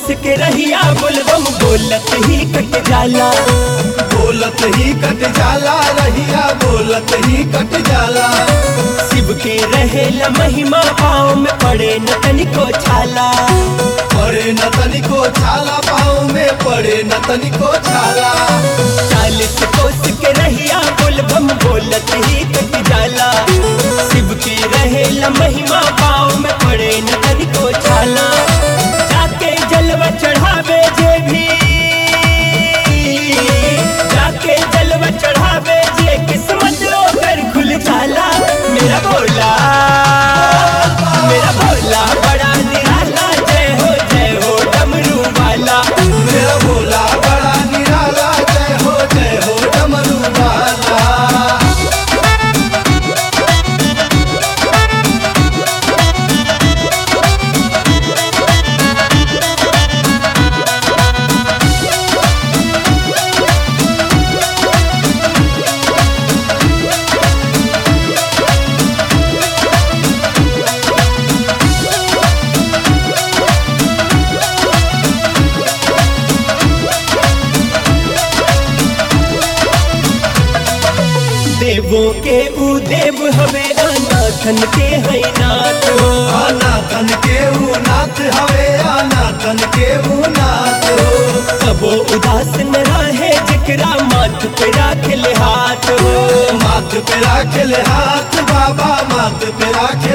कोस के रहिया बोलबम बोलत ही कट जाला बोलत ही कट जाला रहिया बोलत ही कट जाला शिव के रहेला महिमा पाँव में पड़े न तनिको छाला पड़े न तनिको छाला पाँव में पड़े न तनिको छाला चालीस कोस के रहिया बोलबम बोलत ही कट जाला शिव के रहेला महिमा पाँव में पड़े न तनिको छाला जाके जलवा चढ़ावे जे भी जाके जलवा चढ़ावे जे किस्मत ओकर खुल जाला मेरा भोला मेरा भोला बड़ा निराला जय हो जय हो डमरू वाला मेरा भोला बड़ा निराला जय हो जय हो डमरू वाला देवों के ऊ देव हवे अनाथन के है नाथ हो अनाथन के ऊ नाथ हवे अनाथन के ऊ नाथ हो कबो उदास न रहे जिकरा माथ पे राख ले हाथ हो माथ पे राखल हाथ बाबा माथ पे राखल